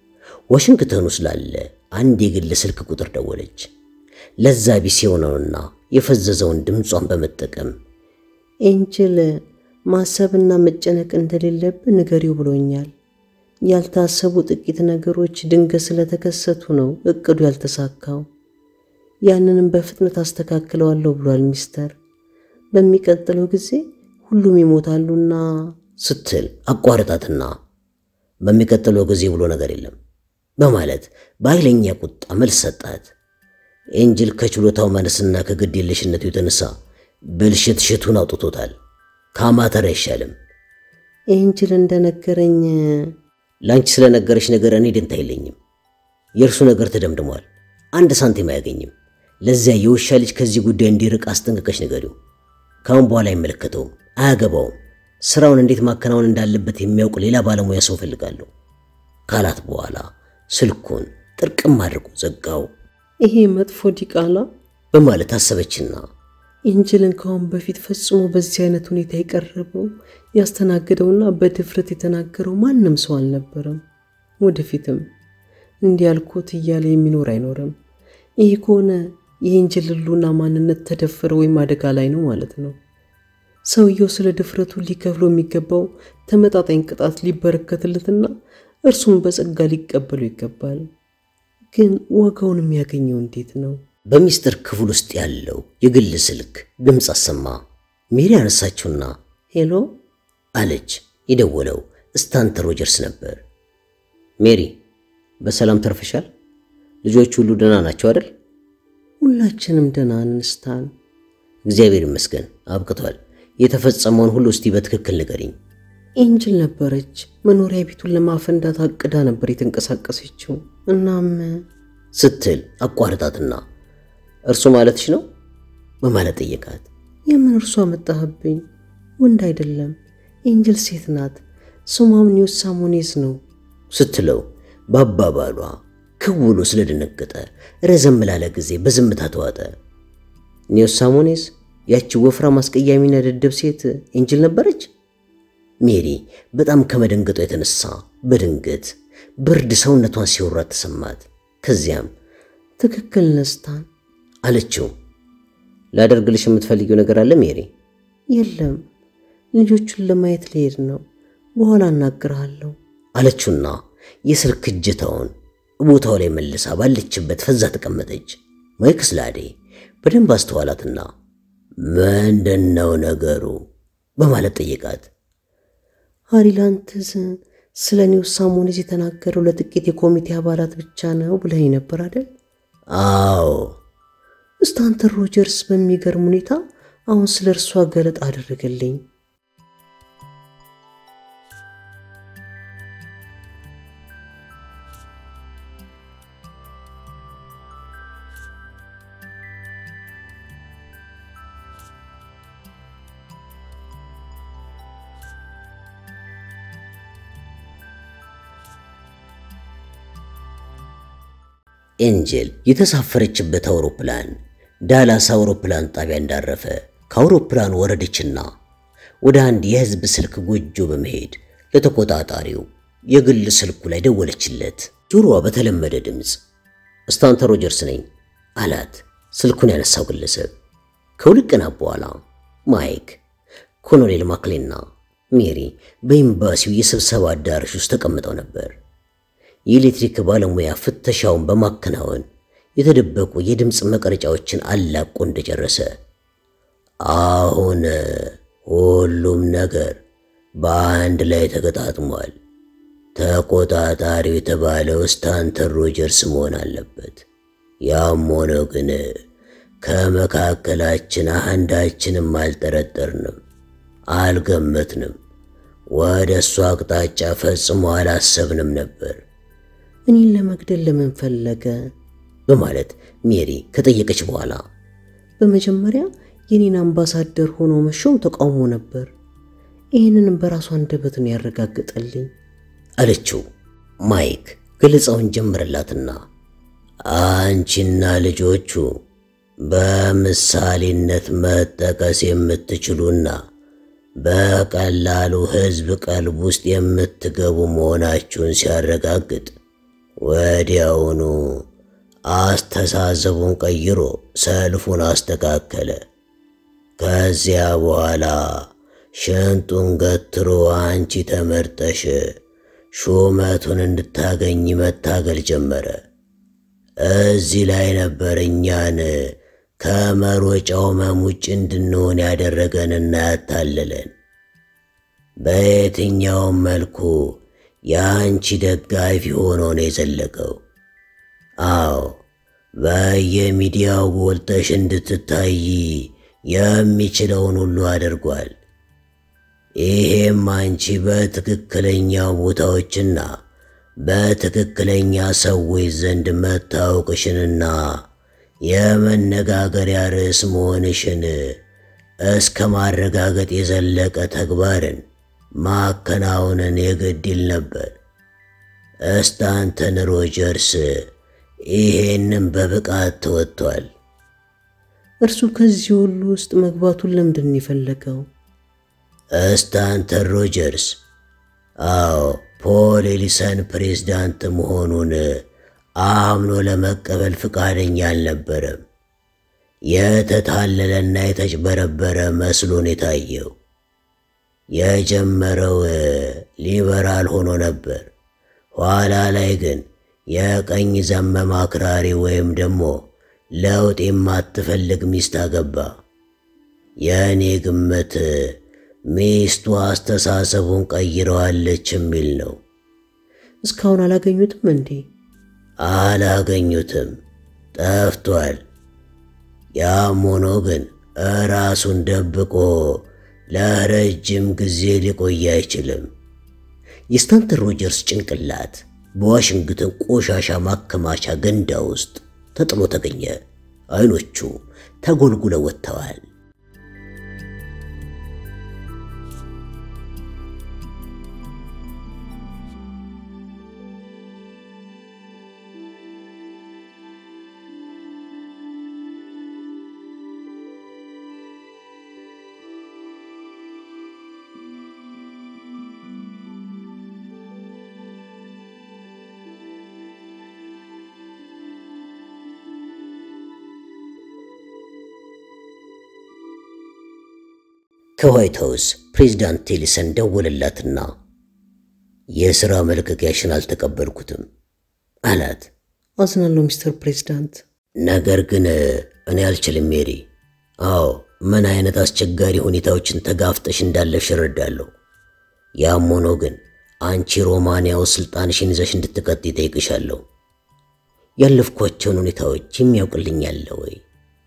ዋሽንግተን ውስጥ ላለ አንድ የግል ስልክ ቁጥር ደወለች። ለዛ ቢስ የሆነውና የፈዘዘውን ድምጿን በመጠቀም ኤንጅል ማሰብና መጨነቅ እንደሌለብን ንገሪው ብሎኛል። ያልታሰቡ ጥቂት ነገሮች ድንገት ስለተከሰቱ ነው እቅዱ ያልተሳካው። ያንንም በፍጥነት አስተካክለዋለሁ ብሏል ሚስተር። በሚቀጥለው ጊዜ ሁሉም ይሞታሉና ስትል አቋርጣትና በሚቀጥለው ጊዜ ብሎ ነገር የለም በማለት በኃይለኛ ቁጣ መልስ ሰጣት። ኤንጅል ከችሎታው ማነስና ከግድ የለሽነቱ የተነሳ ብልሽት ሽቱን አውጥቶታል። ከአማተር አይሻልም። ኤንጅል እንደነገረኝ ለአንቺ ስለነገረች ነገር እኔ ደንታ የለኝም። የእርሱ ነገር ተደምድሟል። አንድ ሳንቲም አያገኝም። ለዚያ የውሻ ልጅ ከዚህ ጉዳይ እንዲርቅ አስጠንቅቀሽ ንገሪው። ካሁን በኋላ አይመለከተውም፣ አያገባውም። ስራውን እንዴት ማከናወን እንዳለበት የሚያውቅ ሌላ ባለሙያ ሰው ፈልጋለሁ ካላት በኋላ ስልኩን ጥርቅም አድርጎ ዘጋው። ይሄ መጥፎ ዲቃላ በማለት አሰበችና ኤንጅልን ከአሁን በፊት ፈጽሞ በዚህ አይነት ሁኔታ የቀረበው ያስተናገደውና በድፍረት የተናገረው ማንም ሰው አልነበረም። ወደፊትም እንዲህ ያልኩት እያለ የሚኖር አይኖርም። ይህ ከሆነ የኤንጅል ሕልውና ማንነት ተደፈረ ወይም አደጋ ላይ ነው ማለት ነው። ሰውየው ስለ ድፍረቱ ሊከፍለው የሚገባው ተመጣጣኝ ቅጣት ሊበረከትለትና እርሱም በጸጋ ሊቀበሉ ይገባል። ግን ዋጋውን የሚያገኘው እንዴት ነው? በሚስጥር ክፍል ውስጥ ያለው የግል ስልክ ድምፅ አሰማ። ሜሪ አነሳችውና ሄሎ አለች። የደወለው ስታንተን ሮጀርስ ነበር። ሜሪ በሰላም ተርፈሻል? ልጆች ሁሉ ደህና ናቸው አይደል? ሁላችንም ደህና ነን ስታን። እግዚአብሔር ይመስገን አብቅቷል። የተፈጸመውን ሁሉ እስቲ በትክክል ንገሪኝ። ኤንጅል ነበረች መኖሪያ ቤቱን ለማፈንዳት አቅዳ ነበር የተንቀሳቀሰችው። እናም ስትል አቋርጣትና እርሱ ማለትሽ ነው በማለት ጠየቃት። የምን እርሷ መጣህብኝ? ወንድ አይደለም ኤንጅል ሴት ናት። ስሟም ኒውስ ሳሞኔዝ ነው ስትለው በአባባሏ ክውሎ ስለደነገጠ ረዘም ላለ ጊዜ በዝምታ ተዋጠ። ኒውስ ሳሞኔዝ ያቺ ወፍራም አስቀያሚና ደደብ ሴት ኤንጅል ነበረች። ሜሪ በጣም ከመደንገጧ የተነሳ በድንገት ብርድ ሰውነቷን ሲወራት ተሰማት። ከዚያም ትክክል ነስታን አለችው። ላደርግልሽ የምትፈልጊው ነገር አለ ሜሪ? የለም ልጆቹን ለማየት ልሄድ ነው። በኋላ እናግርሃለሁ አለችውና የስልክ እጀታውን ቦታው ላይ መልሳ ባለችበት ፈዛ ተቀመጠች። ማይክ ስላዴ በደንብ አስተዋላትና ምንድን ነው ነገሩ በማለት ጠየቃት። ሃሪላንትዝ ስለ ኒውስ ሳሞኔዝ የተናገረው ለጥቂት የኮሚቴ አባላት ብቻ ነው ብለኸኝ ነበር አይደል? አዎ ስታንተን ሮጀርስ በሚገርም ሁኔታ አሁን ስለ እርሷ ገለጣ አደረገልኝ። ኤንጀል የተሳፈረችበት አውሮፕላን ዳላስ አውሮፕላን ጣቢያ እንዳረፈ ከአውሮፕላኑ ወረደችና ወደ አንድ የሕዝብ ስልክ ጎጆ በመሄድ ለተቆጣጣሪው የግል ስልኩ ላይ ደወለችለት። ጆሮዋ በተለመደ ድምፅ ስታንተን ሮጀርስ ነኝ አላት። ስልኩን ያነሳው ግለሰብ ከሁለት ቀናት በኋላ ማይክ፣ ኮሎኔል ማክሌና ሜሪ በኤምባሲው የስብሰባ አዳራሽ ውስጥ ተቀምጠው ነበር። የኤሌክትሪክ ባለሙያ ፍተሻውን በማከናወን የተደበቁ የድምፅ መቅረጫዎችን አላቆ እንደጨረሰ አሁን ሁሉም ነገር በአንድ ላይ ተገጣጥሟል። ተቆጣጣሪው የተባለው ስታንተን ሮጀርስ መሆን አለበት። ያም ሆነ ግን ከመካከላችን አንዳችንም አልጠረጠርንም፣ አልገመትንም። ወደ እሱ አቅጣጫ ፈጽሞ አላሰብንም ነበር እኔን ለመግደል ለምን ፈለገ? በማለት ሜሪ ከጠየቀች በኋላ በመጀመሪያ የኔን አምባሳደር ሆኖ መሾም ተቃውሞ ነበር። ይህንንም በራሱ አንደበት ነው ያረጋገጠልኝ አለችው። ማይክ ገለጻውን ጀመረላትና አንቺና ልጆቹ በምሳሌነት መጠቀስ የምትችሉና በቀላሉ ሕዝብ ቀልብ ውስጥ የምትገቡ መሆናችሁን ሲያረጋግጥ ወዲያውኑ አስተሳሰቡን ቀይሮ ሰልፉን አስተካከለ። ከዚያ በኋላ ሽንጡን ገትሮ አንቺ ተመርጠሽ ሹመቱን እንድታገኝ መታገል ጀመረ። እዚህ ላይ ነበር እኛን ከመሮጫው መም ውጭ እንድንሆን ያደረገንና ያታለለን። በየትኛውም መልኩ የአንቺ ደጋፊ ሆኖ ነው የዘለቀው። አዎ በየሚዲያው ጎልተሽ እንድትታይ የሚችለውን ሁሉ አድርጓል። ይሄም አንቺ በትክክለኛው ቦታዎችና በትክክለኛ ሰዎች ዘንድ መታወቅሽንና የመነጋገሪያ ርዕስ መሆንሽን እስከ ማረጋገጥ የዘለቀ ተግባርን ማከናወንን የግድ ይል ነበር። ስታንተን ሮጀርስ ይሄንም በብቃት ተወጥቷል። እርሱ ከዚህ ሁሉ ውስጥ መግባቱን ለምንድን ነው የፈለገው? ስታንተን ሮጀርስ አዎ ፖል ኤሊሰን ፕሬዝዳንት መሆኑን አምኖ ለመቀበል ፍቃደኛ አልነበረም። የተታለለና የተጭበረበረ መስሎን የታየው የጀመረው ሊበራል ሆኖ ነበር። ኋላ ላይ ግን የቀኝ ዘመም አክራሪ ወይም ደግሞ ለውጥ የማትፈልግ ሚስት አገባ። የእኔ ግምት ሚስቱ አስተሳሰቡን ቀይረዋለች የሚል ነው። እስካሁን አላገኙትም እንዴ? አላገኙትም፣ ጠፍቷል። ያም ሆኖ ግን ራሱን ደብቆ ለረጅም ጊዜ ሊቆይ አይችልም። የስታንተን ሮጀርስ ጭንቅላት በዋሽንግተን ቆሻሻ ማከማቻ ገንዳ ውስጥ ተጥሎ ተገኘ። አይኖቹ ተጎልጉለው ወጥተዋል። ከዋይት ሃውስ ፕሬዚዳንት ቴሊሰን ደወለላትና የሥራ መልቀቂያሽን አልተቀበልኩትም አላት። አዝናለሁ ሚስተር ፕሬዚዳንት። ነገር ግን እኔ አልችልም ሜሪ። አዎ ምን አይነት አስቸጋሪ ሁኔታዎችን ተጋፍጠሽ እንዳለፍሽ እረዳለሁ። ያም ሆኖ ግን አንቺ ሮማንያው ስልጣንሽን ይዘሽ እንድትቀጥ ይጠይቅሻለሁ። ያለፍኳቸውን ሁኔታዎች የሚያውቅልኝ አለ ወይ?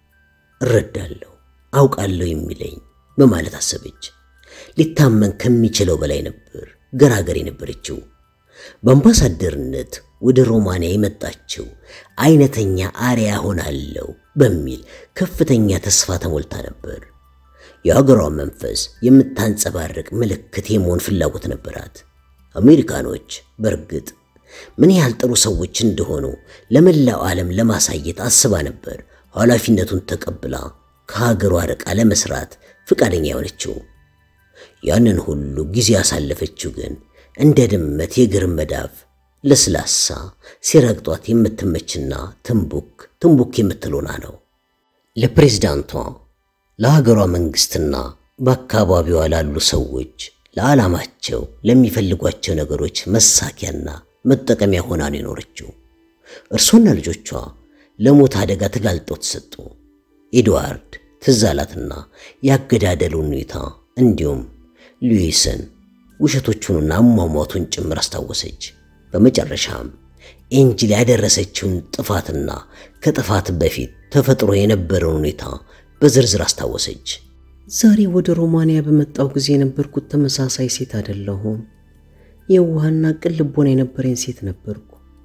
እረዳለሁ፣ አውቃለሁ የሚለኝ በማለት አሰበች። ሊታመን ከሚችለው በላይ ነበር ገራገር የነበረችው። በአምባሳደርነት ወደ ሮማንያ የመጣችው አይነተኛ አርያ ሆናለሁ በሚል ከፍተኛ ተስፋ ተሞልታ ነበር። የሀገሯ መንፈስ የምታንጸባርቅ ምልክት የመሆን ፍላጎት ነበራት። አሜሪካኖች በእርግጥ ምን ያህል ጥሩ ሰዎች እንደሆኑ ለመላው ዓለም ለማሳየት አስባ ነበር ኃላፊነቱን ተቀብላ ከሀገሯ ርቃ ለመስራት ፍቃደኛ የሆነችው። ያንን ሁሉ ጊዜ ያሳለፈችው ግን እንደ ድመት የእግር መዳፍ ለስላሳ ሲረግጧት የምትመችና ትንቡክ ትንቡክ የምትሎና ነው። ለፕሬዝዳንቷ ለሀገሯ መንግስትና በአካባቢዋ ላሉ ሰዎች ለዓላማቸው ለሚፈልጓቸው ነገሮች መሳኪያና መጠቀሚያ ሆና ነው የኖረችው። እርሷና ልጆቿ ለሞት አደጋ ተጋልጠው ተሰጡ። ኤድዋርድ ትዝ አላትና ያገዳደሉን ሁኔታ እንዲሁም ሉዊስን ውሸቶቹንና አሟሟቱን ጭምር አስታወሰች። በመጨረሻም ኤንጅል ያደረሰችውን ጥፋትና ከጥፋት በፊት ተፈጥሮ የነበረውን ሁኔታ በዝርዝር አስታወሰች። ዛሬ ወደ ሮማንያ በመጣው ጊዜ የነበርኩት ተመሳሳይ ሴት አይደለሁም። የዋህና ቅን ልቦና የነበረኝ ሴት ነበርኩ።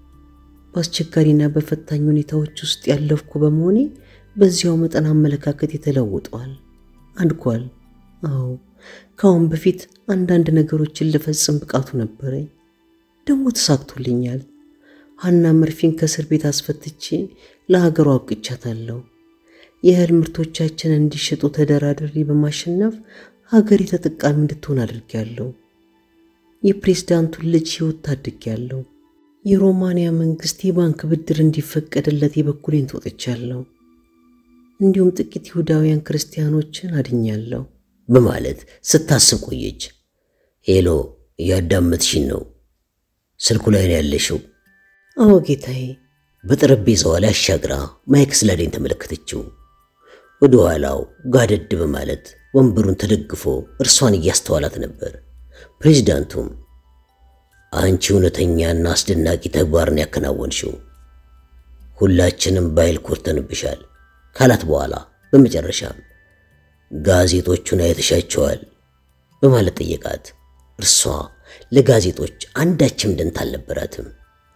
በአስቸጋሪና በፈታኝ ሁኔታዎች ውስጥ ያለፍኩ በመሆኔ በዚያው መጠን አመለካከት ተለውጧል፣ አድጓል። አዎ ከአሁን በፊት አንዳንድ ነገሮችን ልፈጽም ብቃቱ ነበረኝ። ደግሞ ተሳክቶልኛል። ሀና መርፊን ከእስር ቤት አስፈትቼ ለሀገሯ አብቅቻታለሁ። የእህል ምርቶቻችን እንዲሸጡ ተደራድሬ በማሸነፍ ሀገሬ ተጠቃሚ እንድትሆን አድርጌያለሁ። የፕሬዝዳንቱን ልጅ ሕይወት ታድጌያለሁ። የሮማንያ መንግሥት የባንክ ብድር እንዲፈቀድለት የበኩሌን ተወጥቻለሁ። እንዲሁም ጥቂት ይሁዳውያን ክርስቲያኖችን አድኛለሁ በማለት ስታስብ ቆየች። ሄሎ፣ እያዳመጥሽን ነው? ስልኩ ላይ ነው ያለሽው? አዎ ጌታዬ። በጠረጴዛዋ ላይ አሻግራ ማይክ ስላዴን ተመለከተችው። ወደ ኋላው ጋደድ በማለት ወንበሩን ተደግፎ እርሷን እያስተዋላት ነበር። ፕሬዚዳንቱም አንቺ እውነተኛና አስደናቂ ተግባርን ያከናወንሽው ሁላችንም ባይል ኮርተንብሻል ካላት በኋላ በመጨረሻም ጋዜጦቹን አይተሻቸዋል በማለት ጠየቃት። እርሷ ለጋዜጦች አንዳችም ደንታ አልነበራትም።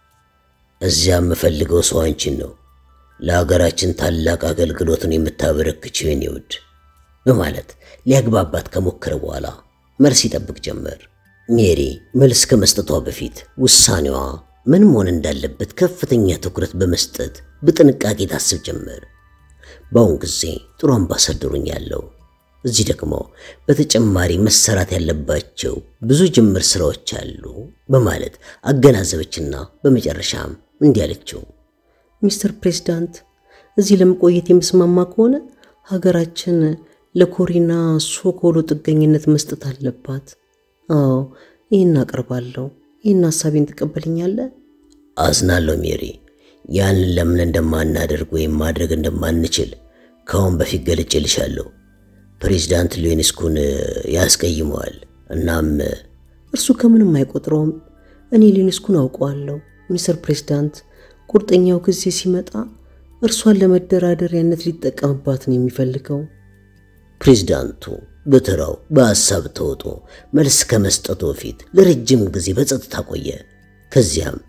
እዚያ የምፈልገው ሰው አንቺን ነው፣ ለሀገራችን ታላቅ አገልግሎትን የምታበረክችው የኔ ውድ በማለት ሊያግባባት ከሞከረ በኋላ መልስ ይጠብቅ ጀመር። ሜሪ መልስ ከመስጠቷ በፊት ውሳኔዋ ምን መሆን እንዳለበት ከፍተኛ ትኩረት በመስጠት በጥንቃቄ ታስብ ጀመር። በአሁን ጊዜ ጥሩ አምባሳደሩኝ ያለው እዚህ ደግሞ በተጨማሪ መሰራት ያለባቸው ብዙ ጅምር ስራዎች አሉ በማለት አገናዘበችና በመጨረሻም እንዲህ አለችው። ሚስተር ፕሬዝዳንት፣ እዚህ ለመቆየት የምስማማ ከሆነ ሀገራችን ለኮሪና ሶኮሎ ጥገኝነት መስጠት አለባት። አዎ ይህን አቀርባለሁ። ይህን ሀሳቤን ትቀበልኛለህ? አዝናለሁ ሜሪ፣ ያንን ለምን እንደማናደርግ ወይም ማድረግ እንደማንችል ከአሁን በፊት ገልጬልሻለሁ። ፕሬዚዳንት ሌኒስኩን ያስቀይመዋል። እናም እርሱ ከምንም አይቆጥረውም። እኔ ሌኒስኩን አውቀዋለሁ። ሚስተር ፕሬዝዳንት፣ ቁርጠኛው ጊዜ ሲመጣ እርሷን ለመደራደሪያነት ሊጠቀምባት ነው የሚፈልገው። ፕሬዚዳንቱ በተራው በሐሳብ ተውጦ መልስ ከመስጠቱ በፊት ለረጅም ጊዜ በጸጥታ ቆየ። ከዚያም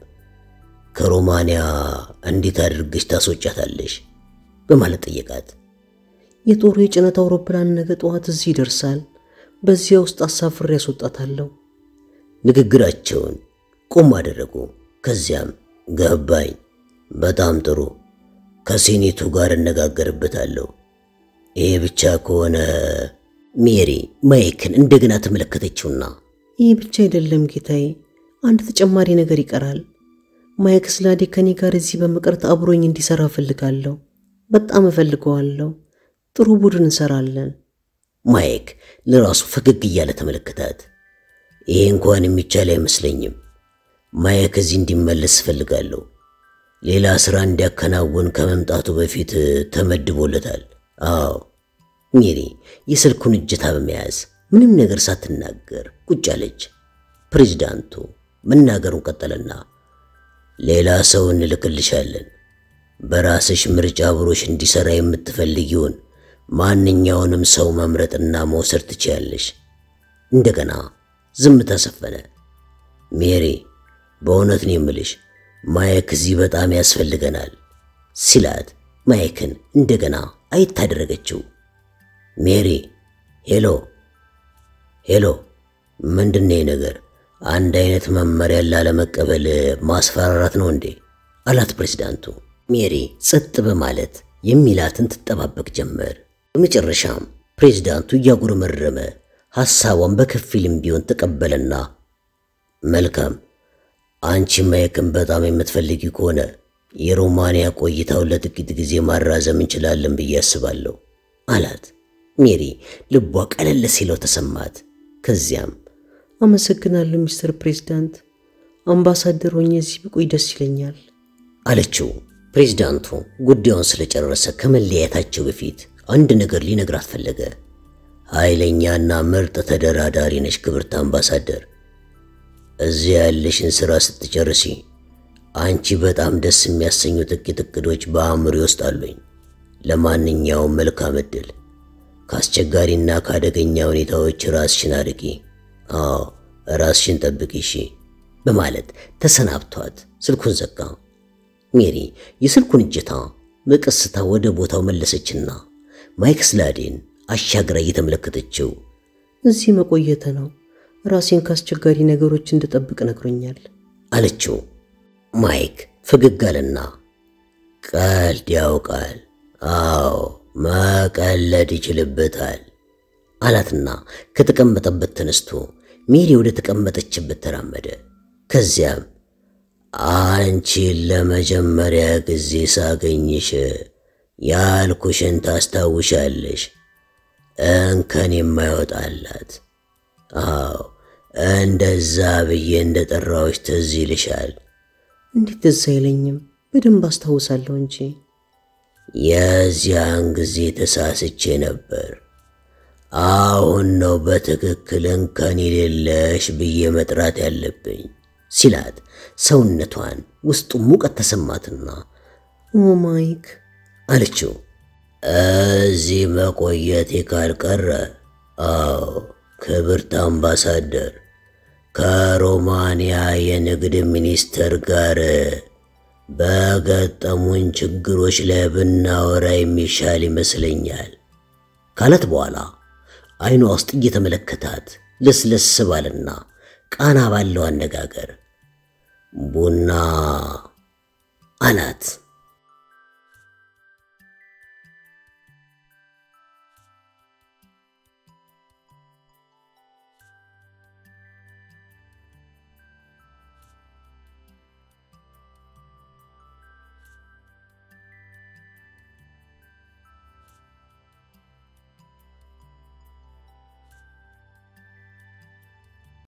ከሮማንያ እንዴት አድርገሽ ታስወጫታለሽ በማለት ጠየቃት። የጦሩ የጭነት አውሮፕላን ነገ ጠዋት እዚህ ይደርሳል። በዚያ ውስጥ አሳፍሬ ያስወጣታለሁ። ንግግራቸውን ቆም አደረጉ። ከዚያም ገባኝ፣ በጣም ጥሩ፣ ከሴኔቱ ጋር እነጋገርበታለሁ። ይሄ ብቻ ከሆነ ሜሪ ማይክን እንደገና ተመለከተችውና ይህ ብቻ አይደለም ጌታዬ፣ አንድ ተጨማሪ ነገር ይቀራል። ማይክ ስላዴ ከኔ ጋር እዚህ በመቅረት አብሮኝ እንዲሰራ እፈልጋለሁ። በጣም እፈልገዋለሁ። ጥሩ ቡድን እንሰራለን። ማይክ ለራሱ ፈገግ እያለ ተመለከታት። ይሄ እንኳን የሚቻል አይመስለኝም። ማይክ እዚህ እንዲመለስ እፈልጋለሁ። ሌላ ሥራ እንዲያከናውን ከመምጣቱ በፊት ተመድቦለታል። አዎ ሜሪ የስልኩን እጀታ በመያዝ ምንም ነገር ሳትናገር ቁጭ አለች። ፕሬዚዳንቱ መናገሩን ቀጠለና ሌላ ሰው እንልክልሻለን። በራስሽ ምርጫ አብሮሽ እንዲሰራ የምትፈልጊውን ማንኛውንም ሰው መምረጥና መውሰድ ትችያለሽ። እንደገና ዝምታ ሰፈነ። ሜሪ በእውነት ነው የምልሽ ማይክ እዚህ በጣም ያስፈልገናል ሲላት ማይክን እንደገና አየት አደረገችው። ሜሪ ሄሎ ሄሎ፣ ምንድነው ነገር? አንድ አይነት መመሪያ ላለመቀበል ማስፈራራት ነው እንዴ? አላት ፕሬዚዳንቱ። ሜሪ ጸጥ በማለት የሚላትን ትጠባበቅ ጀመር። በመጨረሻም ፕሬዚዳንቱ እያጉረመረመ ሐሳቧን በከፊልም ቢሆን ተቀበለና መልካም አንቺ ማይክን በጣም የምትፈልጊ ከሆነ የሮማንያ ቆይታውን ለጥቂት ጊዜ ማራዘም እንችላለን ብዬ አስባለሁ አላት። ሜሪ ልቧ ቀለል ሲለው ተሰማት። ከዚያም አመሰግናለሁ ሚስተር ፕሬዝዳንት፣ አምባሳደር ሆኜ እዚህ ብቆይ ደስ ይለኛል አለችው። ፕሬዝዳንቱ ጉዳዩን ስለጨረሰ ከመለያየታቸው በፊት አንድ ነገር ሊነግራት ፈለገ። ኃይለኛና ምርጥ ተደራዳሪ ነሽ ክብርት አምባሳደር። እዚያ ያለሽን ሥራ ስትጨርሲ አንቺ በጣም ደስ የሚያሰኙ ጥቂት እቅዶች በአእምሮ ውስጥ አሉኝ። ለማንኛውም መልካም ዕድል። ከአስቸጋሪና ከአደገኛ ሁኔታዎች ራስሽን አርቂ። አዎ ራስሽን ጠብቂ እሺ፣ በማለት ተሰናብቷት ስልኩን ዘጋ። ሜሪ የስልኩን እጀታ በቀስታ ወደ ቦታው መለሰችና ማይክ ስላዴን አሻግራ እየተመለከተችው እዚህ መቆየተ ነው ራሴን ከአስቸጋሪ ነገሮች እንድጠብቅ ነግሮኛል አለችው። ማይክ ፈገግ አለና ቀልድ ያውቃል፣ አዎ መቀለድ ይችልበታል አላትና ከተቀመጠበት ተነስቶ ሜሪ ወደ ተቀመጠችበት ተራመደ። ከዚያም አንቺን ለመጀመሪያ ጊዜ ሳገኝሽ ያልኩሽን ታስታውሻለሽ? እንከን የማይወጣላት አዎ፣ እንደዛ ብዬ እንደ ጠራዎች ትዝ ይልሻል? እንዴት ትዝ አይለኝም? በደንብ አስታውሳለሁ እንጂ። የዚያን ጊዜ ተሳስቼ ነበር። አሁን ነው በትክክል እንከን የሌለሽ ብዬ መጥራት ያለብኝ ሲላት ሰውነቷን ውስጡ ሙቀት ተሰማትና ኦ ማይክ አለችው። እዚህ መቆየቴ ካልቀረ አዎ ክብርት አምባሳደር ከሮማንያ የንግድ ሚኒስተር ጋር በገጠሙን ችግሮች ላይ ብናወራ የሚሻል ይመስለኛል ካለት በኋላ አይኗ ውስጥ እየተመለከታት ለስለስ ባለና ቃና ባለው አነጋገር ቡና አላት።